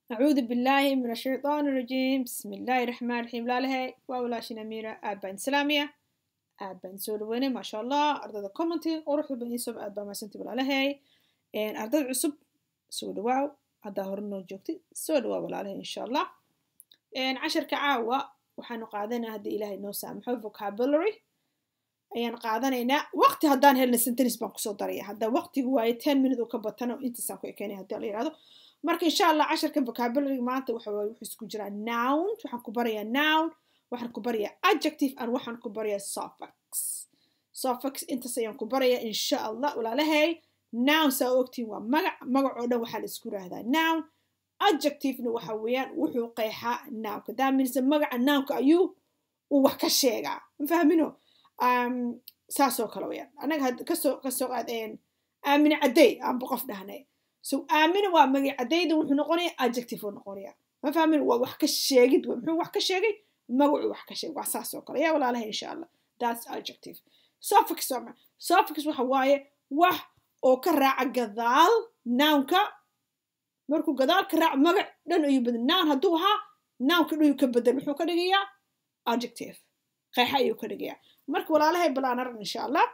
أعوذ بالله من الشيطان الرجيم بسم الله الرحمن الرحيم لا لهي وأولاشنا أميرة أبان سلامية أبان سولويني ما شاء الله أرضا كومنتي وروحوا بني سب أبان ما سنتي بلا لهي إن أرضا عصب سولواو هذا هرنو جوكتي سولواو ولا لهي إن شاء الله إن عشر كعاوة وحنو قاعدنا هدي إلهي نو سامحو vocabulary ayaan qaadanaynaa waqti haddaan helna sentence baan kusoo daraya hadda waqtigu waaye ten minute oo ka batana intaasaan ku ekeynaya haddii la yihahdo marka insha allah casharka vocabulary maanta waxa waaye wuxuu isku jiraa noun waxaan ku barayaa noun waxaan ku barayaa adjective and waxaan ku barayaa suffix suffix intaas ayaan ku barayaa insha allah walaalahay noun saa ogtiin waa magac magac oo dhan waxaa la isku yiraahdaa noun adjectivena waxa weeyaan wuxuu qeexaa nounka that means magaca nounka ayuu uu wax ka sheegaa ma fahmino saasoo kale weyaan anaga kasoo kasoo qaadeen aamine caddey aanba qof dhahnay so aamine waa magac caddeyda wuxuu noqonaya adjective uu noqonaya ma fahmin waa wax ka sheegid wey muxuu wax ka sheegay magacuu wax ka sheegay waa saasoo kale yaa walaalaha insha allah that's adjective suffix waa suffix waxa waaye wax oo ka raaca gadaal nounka markuu gadaal ka raaco magac dhan ayuu bedel noun hadduu ahaa nounka dhan ayuu ka bedel muxuu ka dhigayaa adjective qeexa ayuu ka dhigayaa marka walaalahay bal aan arag insha allah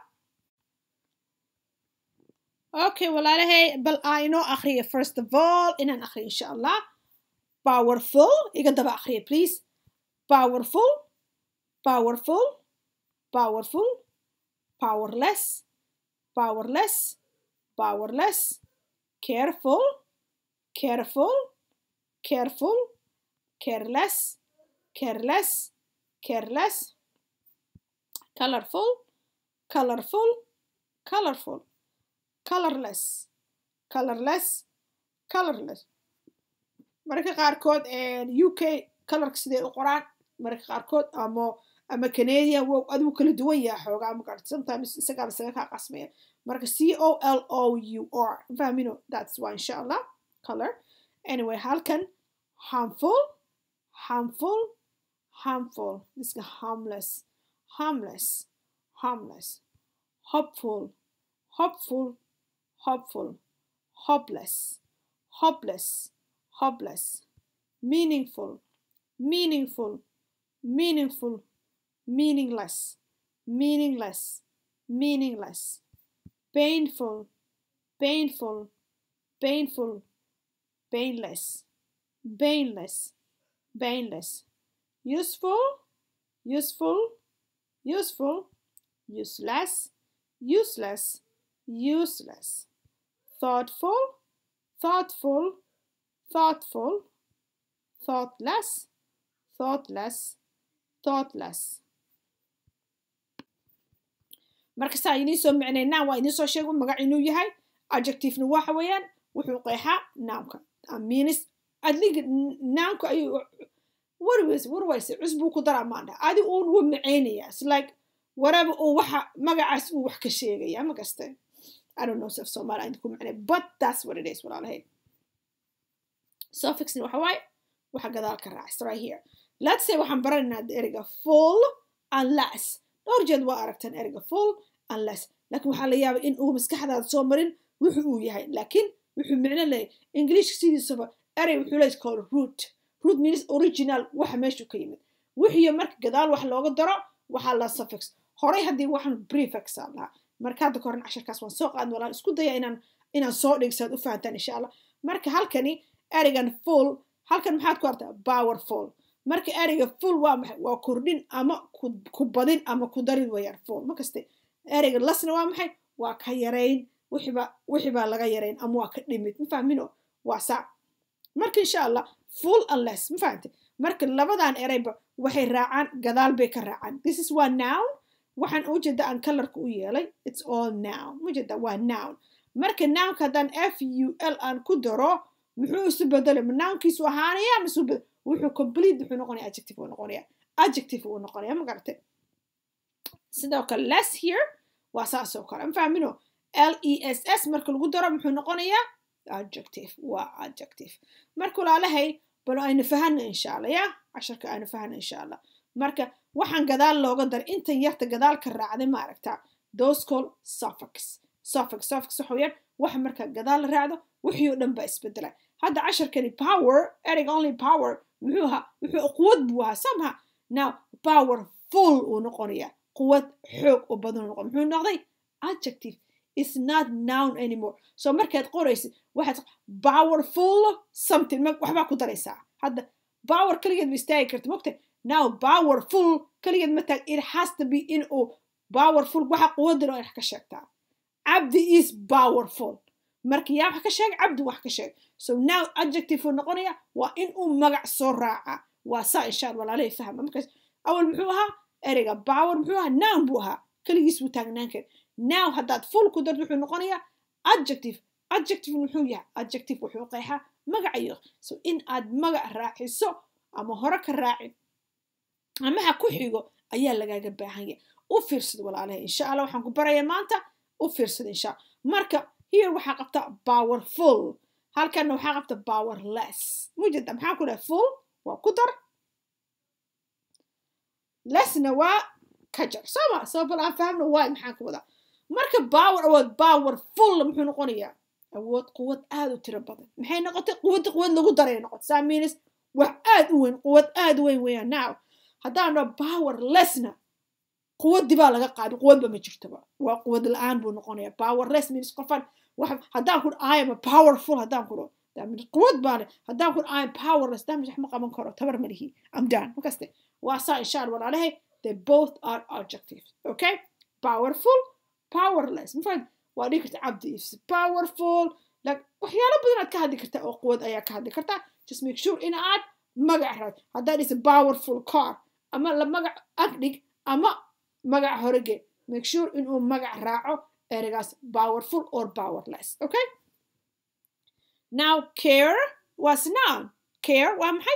okay walaalahay bal aan inoo akhriya first of all inaan akhriya insha allah powerful iga daba akhriya please powerful powerful powerful powerless powerless powerless careful careful careful careless careless careless colorful colorful colorful colorless colorless colorless mararka qaarkood u k colorka siday u qoraan mararka qaarkood ama ama canadian wow adigu kala duwan yaha xoogaa magarta sometimes isagaaba isaga kaa qasmaya marka c o l o u r fahmino that's why insha allah color anyway halkan harmful harmful harmful iska harmless harmless, harmless, hopeful, hopeful, hopeful, hopeless, hopeless, hopeless, meaningful, meaningful, meaningful, meaningless, meaningless, meaningless, painful, painful, painful, painless, painless, painless, useful, useful, useful, useless, useless, useless, thoughtful, thoughtful, thoughtful, thoughtless, thoughtless, thoughtless. markastaa idiin soo micnaynaa waa idiin soo sheego magac inuu yahay adjectivena waxa weeyaan wuxuu qeexaa nounka means adlig nounka ayuu warways warwayse cusbuu ku daraa maandha adi uun wuu macaynaya is like waraba uu waxa magacaas uu wax ka sheegaya ma gaste I don't know if Somali aan ku macnay but that's what it is walaalahay suffixna waxa waaye waxa gadaal ka raacay right here let's say waxaan baranaynaa ereyga full unless dhowr jeed waa aragtaan ereyga full unless laakiin waxaa la yaabay in uu maskaxdaada soo marin wuxuu uu yahay laakiin wuxuu micno leeyahay ingiliishka sidiisaba erey wuxuu leeyahay called root root means original waxa meeshu ka yimid wixiyo marka gadaal wax looga daro waxaa la suffix horay haddii waxaan prefix aa lahaa marka hadda koran casharkaas waan soo qaadin walaan isku daya inaan inaan soo dhigsaad u fahantaan insha allah marka halkani ereygan full halkan maxaad ku artaa powerful marka ereyga full waa maxay waa kordhin ama ku badin ama ku darin wayaan full ma kaste ereyga lasna waa maxay waa ka yarayn wixiba wixibaa laga yarayn ama waa ka dhimid ma fahmino waa saa marka insha allah full unless ma fahante marka labadan ereyba waxay raacaan gadaal bay ka raacaan this is waa noun waxaan u jeeda aan colorka u yeelay it's all noun ma jeeda waa noun marka nounka haddaan f u l aan ku daro muxuu isu bedelay ma nounkiisu ahaanaya misu wuxuu complete wuxuu noqonaya adjective uu noqonaya adjective uu noqonaya ma garate sidoo kale less here waa saasoo kale ma fahmino l e s s marka lagu daro muxuu noqonayaa adjective waa adjective marka walaalahay bal aynu fahana insha allah ya casharka aynu fahana insha allah marka waxaan gadaal looga daray intan yarta gadaal ka raacday ma aragtaa those call suffix suffix suffix waxa weeyaan wax markaa gadaal la raacdo wixii oo dhan baa isbedelay hadda casharkani power ereyga only power muxuu ahaa wuxuu quwad buu ahaa samha now powerful uu noqonaya quwad xoog oo badan noqon muxuu noqday adjective is not noun anymore so markaad qoraysid waxaad powerful something waxbaa ku daraysaa hadda power kaligeed ma istaagi karta mogta now powerful kaligeed ma taag it has to be in uu powerful waxa quwadda loo wax ka sheegtaa cabdi is powerful marka yaa wax ka sheeg cabdi wax ka sheeg so now adjective uu noqonaya waa in uu magac soo raaca waa saa insha allah walaalahay fahma markaas awal muxuu ahaa ereyga power muxuu ahaa noun buu ahaa kaligiis buu taagnaan kara now haddaad full ku darto wuxuu noqonayaa adjective adjective muxuu yahay adjective wuxuu qeexaa magacayo so in aad magac raaciso ama hore ka raacin ama ha ku xigo ayaa lagaaga baahan yahay u fiirsada walaalahay insha allah waxaan ku barayaa maanta u fiirsada insha marka here waxaa qabta powerful halkanna waxaa qabta powerless mujeda maxaa ku dhaha full waa ku dar lessna waa ka jar sooma soo bal aan fahamno waay maxaan ka wadaa marka power awood powerful muxuu noqonayaa awood quwad aad u tiro badan maxay noqotay quwadda quwad lagu daray noqotay saa means wax aad u weyn quwad aad u weyn weeyaan now haddaan dhaho powerlessna quwaddii baa laga qaaday quwadba ma jirtoba waa quwad la-aan buu noqonaya powerless means qofan haddaan ku i am a powerful haddaan ku dhaho quwad baane haddaan ku i am powerless damage wax ma qaban karo tabar ma lihi am done makaste waa saa insha allah walaalahay they both are adjectives okay powerful powerless mafahad waa dhihi karta cabdi is powerful like waxyaalo badan aad ka hadli kartaa oo quwad ayaa ka hadli kartaa just make sure in aad magac raad haddaad is a powerful car ama la magac agdhig ama magac horege make sure inuu magac raaco ereygaas powerful or powerless okay now care was noun care waa maxay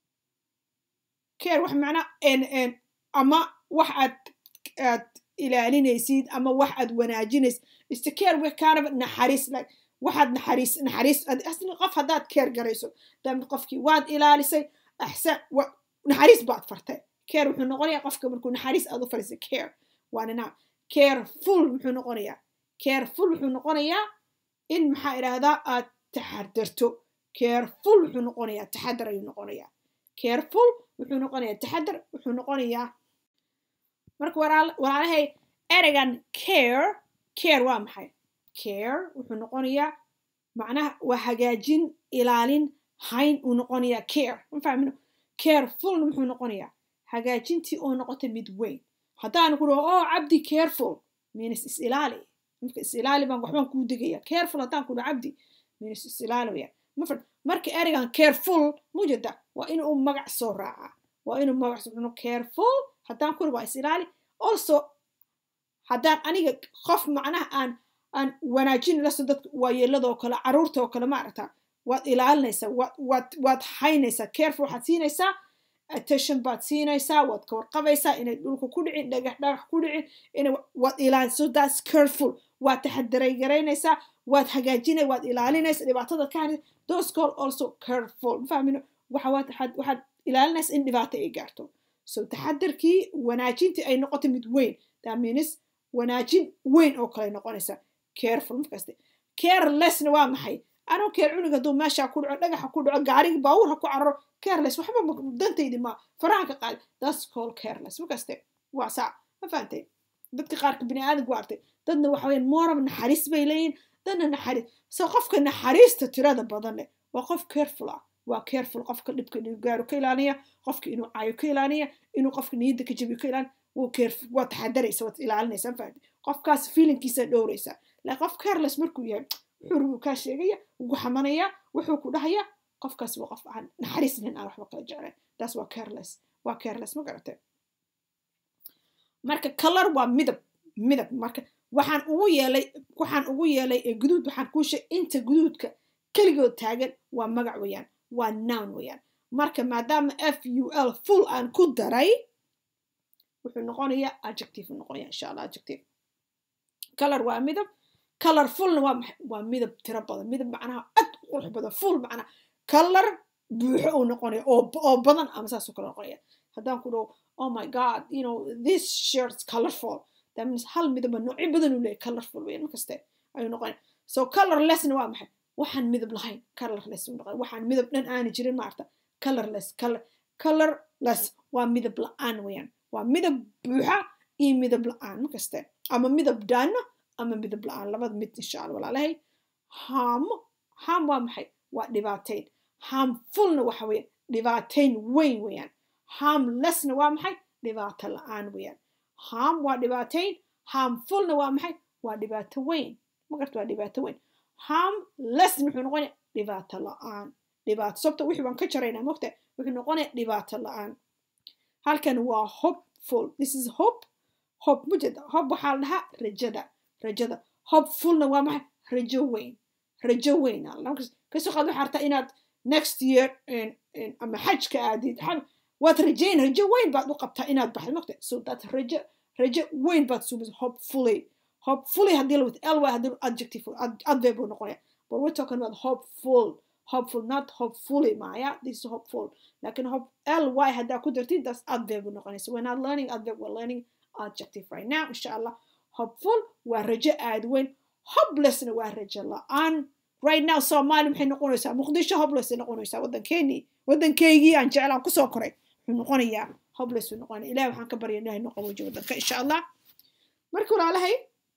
care wax macnaa n ama wax aad aad ilaalinaysid ama wax aad wanaajinaysid iste care wax kaanaba naxariis like waxaad naxariis naxariis asli qof haddaad care garayso daamid qofkii waad ilaalisay axsan naxariis baad fartay care wuxuu noqonayaa qofka markuu naxariis aad u fadhiisay care waana now careful muxuu noqonayaa careful wuxuu noqonayaa in maxaa idhaahdaa aad taxadarto careful wuxuu noqonayaa taxadar ayuu noqonayaa careful wuxuu noqonayaa taxadar wuxuu noqonayaa marka walaalahay ereygan care care waa maxay care wuxuu noqonayaa macnaha waa hagaajin ilaalin hayn uu noqonayaa care ma fahmino carefulna muxuu noqonayaa hagaajintii oo noqotay mid weyn haddaan ku dhaho oh cabdi careful means is ilaali marka is ilaali baan waxbaan kuu degaya careful haddaan ku dhaho cabdi means is ilaali waya mafad marka ereygan careful mujeda waa inuu magac soo raacaa waa inuu magac soo raacaa careful haddaan ku dhaho waa is ilaali also haddaan aniga qof macnaha aan aan wanaajin laso dadka waayeeladoo kale caruurta oo kale ma aragtaa waad ilaalinaysaa waad waad waad haynaysaa careful waxaad siinaysaa attention baad siinaysaa waad ka warqabaysaa inay dhulka ku dhicin dhagax dhagax ku dhicin inay waad ilaalinayso that's careful waad taxadaray garaynaysaa waad hagaajinay waad ilaalinaysaa dhibaatada ka hadlaysa those call also careful ma fahmino waxa waad waxaad ilaalinaysaa in dhibaato ay gaarto so taxadarkii wanaajintii ay noqotay mid weyn that means wanaajin weyn oo kale noqonaysa careful markaste carelessna waa maxay anuu keer cunuga hadduu meeshaa ku dhaco dhagaxa ku dhaco gaarigi baawur ha ku cararo careless waxba dantaydi ma faraha ka qaadi that's called careless markaste waa saa ma fahantay dadka qaarka bini aadamku artay dadna waxa weyaan moorab naxariis bay leeyihin dadna naxariis so qofka naxariista tirada badan leh waa qof careful ah waa careful qofka dhibka inuu gaaro ka ilaaliya qofka inuu caayo ka ilaaliya inuu qofka niyadda ka jabiyo ka ilaaliya wuu careful waa taxadaraysa waad ilaalinaysa ma fahantay qofkaas feelingkiisa dhowraysa laakiin qof careless markuu yahay wuxuu rubuu kaa sheegaya ugu xamanaya wuxuu ku dhahaya qofkaas waa qof aan naxariis lahayn aan waxba kala jeclayn taas waa careless waa careless ma garatay marka color waa midab midab marka waxaan ugu yeelay waxaan ugu yeelay ee guduud waxaan kuu sheeg inta guduudka keligood taagan waa magac weeyaan waa noun weeyaan marka maadaama f u l full aan ku daray wuxuu noqonayaa adjective noqonaya insha allah adjective color waa midab colorfulna waa maxay waa midab tiro badan midab macnaha aad u qurux badan full macnaha color buuxo uu noqonaya oo oo badan ama saasoo kale noqonaya haddaan ku dhaho oh my god you know this shirt's colorful that means hal midaba noocyo badan uu leeyahay colorful weyn markaste ayuu noqonaya so colorlessna waa maxay waxaan midab lahayn colorless waxaan midab dhan aani jirin maarta colorless color colorless waa midab la-aan weeyaan waa midab buuxa iyo midab la-aan makaste ama midab daano ama midab la-aan labada mid insha alla walaalahay haamo haam waa maxay waa dhibaateyn harmfulna waxa weeye dhibaateyn weyn weeyaan harmlessna waa maxay dhibaato la-aan weeyaan harm waa dhibaateyn harmfulna waa maxay waa dhibaato weyn magarta waa dhibaato weyn harmlessna wuxuu noqonaya dhibaato la-aan dhibaato sababta wixii baan ka jaraynaa mogta wuxuu noqonaya dhibaato la-aan halkan waa hopeful this is hope hope mujeda hope waxaa la dhahaa rajada rajada hopefulna waa maxay rajo weyn rajo weyn kasoo qaad waxaa rabtaa inaad next year ama xajka aadid waad rajayn rajo weyn baad u qabtaa inaad baxdo mogta so that rajo rajo weyn baad suubisa hopefully hopefully haddii la wata ly haddii adjective adverb buu noqonaya but we're talking about hopeful hopeful not hopefully maya this is hopeful lakin hope ly haddaa ku dartid that's adverb buu noqonaysa we're not learning adverb we're learning adjective right now insha allah hopeful waa rajo aad weyn hopelessna waa rajo la-aan right now soomaali maxay noqonaysaa muqdisho hopeless noqonaysaa waddankeenii waddankeygii aan jeclaan kusoo koray wuxuu noqonayaa hopeless buu noqonaya ilahi waxaan ka barya ilahay noo qaboojo waddanka insha allah marka walaalahay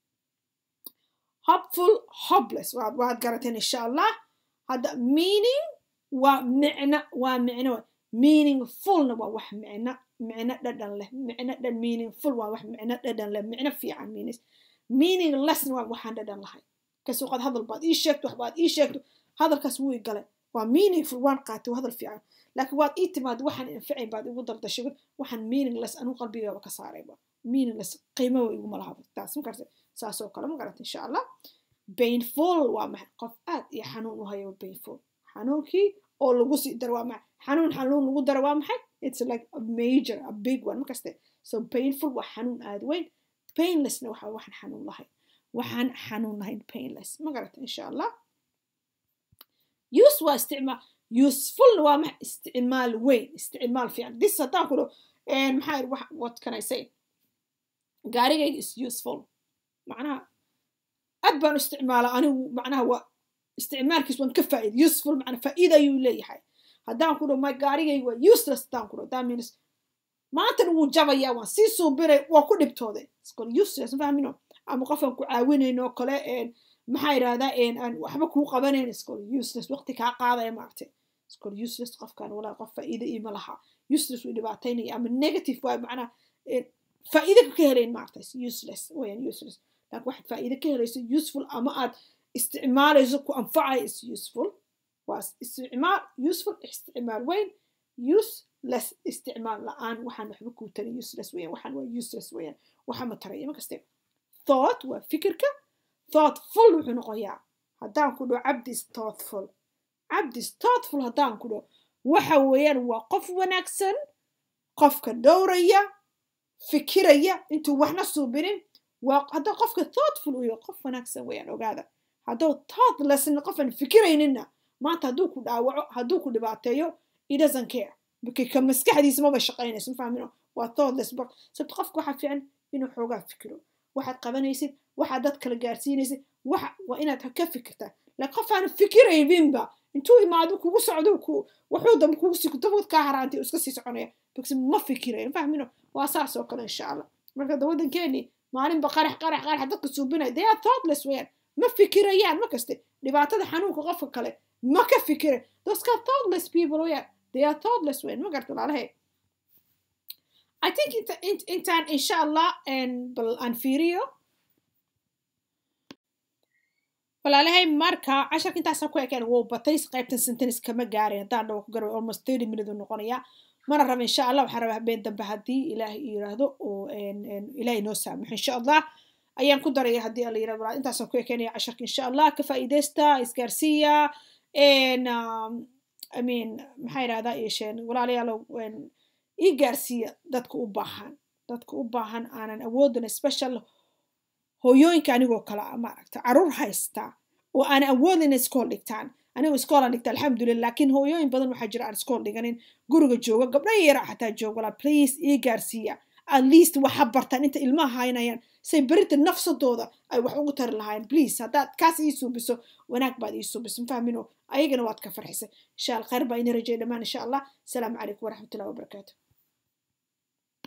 hopeful hopeless waad waad garateen insha allah hadda meaning waa micno waa micno meaningfulna waa wax micno micno dhadhan leh micno dhan meaningful waa wax micno dhadhan leh micno fiican meanings meaninglessna waa waxaan dhadhan lahay kasoo qaad hadal baad ii sheegto wax baad ii sheegto hadalkaas wuu i galay waa meaningful waan qaatay waa hadal fiican laakiin waad ii timaad waxaan anfacayn baad igu dardashay waxaan meaningless anuu qalbigaaba ka saarayba meaningless qiimaba iguma lahaba taas ma gartay saasoo kale ma garata insha allah painful waa maxay qof aad iyo xanuun u hayo painful xanuunkii oo lagu sii daro waa maxay xanuun xanuun lagu daro waa maxay it's like a major a big one ma kaste so painful waa xanuun aad weyn painlessna waxa waxaan xanuun lahayn waxaan xanuun lahayn painless ma garata insha allah use waa isticmaal usefulna waa maxay isticmaal weyn isticmaal fiican this haddaan ku dho maxaa what can i say gaarigayga is useful macnaha aad baan u isticmaala anigu macnaha waa isticmaalkiis waan ka faa'iida useful macna faa'iida ayuu leeyahay haddaan ku dho my gaarigayga waa useless haddaan ku dho that means maantana wuu jabayaa waan sii suubiray waa ku dhibtooday iskol useless fahmino ama qofaan ku caawinayno kale maxaa yidhahdaa aan waxba kuu qabanayn iskol useless waqti kaa qaadaya maaragtay iskol useless qofkan walaa qof faa'iida iima laha useless wuu dhibaataynaya ama negative waa macnaha faa'iida ka helayn maaragtay useless wayaan useless laakiin waxaad faa'iida ka helayso useful ama aad isticmaalayso ku anfacaya is useful waa isticmaal useful isticmaal weyn useless isticmaal la-aan waxaan waxba kuu tarin useless weyaan waxaan waa useless weyaan waxa ma taraya ma kaste thought waa fikirka thoughtful wuxuu noqoyaa haddaan ku dhaho cabdis thoughtful cabdis thoughtful haddaan ku dhaho waxa weeyaan waa qof wanaagsan qofka dhowraya fikiraya intuu waxna suubinin waa hadduu qofka thoughtful uu yahay qof wanaagsan weeyaan ogaada hadduu thoughtlessna qofan fikirayninna maanta hadduu ku dhaawaco hadduu ku dhibaateeyo it doesn't care markii ka maskaxdiisa maba shaqaynayso ma fahmino waa thoughtless sababto qofka waxaa fiican inuu xoogaa fikiro waxaad qabanaysid waxaad dad kala gaarsiinaysid waxa waa inaad ka fikirtaa laakiin qof aan fikirayninba intuu imaado kugu socdo ku wuxuu dambe kugu sii dabad kaa haraantay iska sii soconaya basi ma fikirayo ma fahmino waa saas oo kale insha allah marka da waddankeeni maalinba qarax qarax qarax dadka suubinaya they are thoughtless weeyaan ma fikirayaan ma kaste dhibaatada xanuunka qofka kale ma ka fikira those ka thoughtless people weeyaan they are thoughtless weeyaan ma garta walaalahay I think inta intaan insha allah bal aan fiiriyo walaalahay marka casharka intaasaan ku ekeen wuu batay qaybtan sentence kama gaarin haddaan dhawo ku garaway almost thirty minute uu noqonaya mana raba insha allah waxaan rabaa habeen dambe haddii ilaahay yiraahdo oo ilaahay noo saamaxo insha allah ayaan ku daraya haddii alla yirahdo walaal intaasaan ku ekeenaya casharka insha allah ka faa'iidaysta isgaarsiiya I mean maxaa yidhahdaa yeesheen walaalayaalow ii gaarsiiya dadka u baahan dadka u baahan aanan awoodin special hooyooyinka anigoo kale maaragta caruur haysta oo aan awoodin iskool dhigtaan anigu iskoolaan dhigta alxamdulillah laakiin hooyooyin badan waxaa jira aan iskool dhiganin guriga jooga gabdho yara xataa jooga walaa please ii gaarsiiya at least waxa bartaan inta ilmaha haynayaan say berita nafsadooda ay wax ugu tari lahaayeen please haddaad kaas ii suubiso wanaag baad ii suubiso mafahmino ayagana waad ka farxisay insha allah khayr baa ina rajay dhammaan insha allah asalaamu calaykum waraxmatullahi wabarakaatu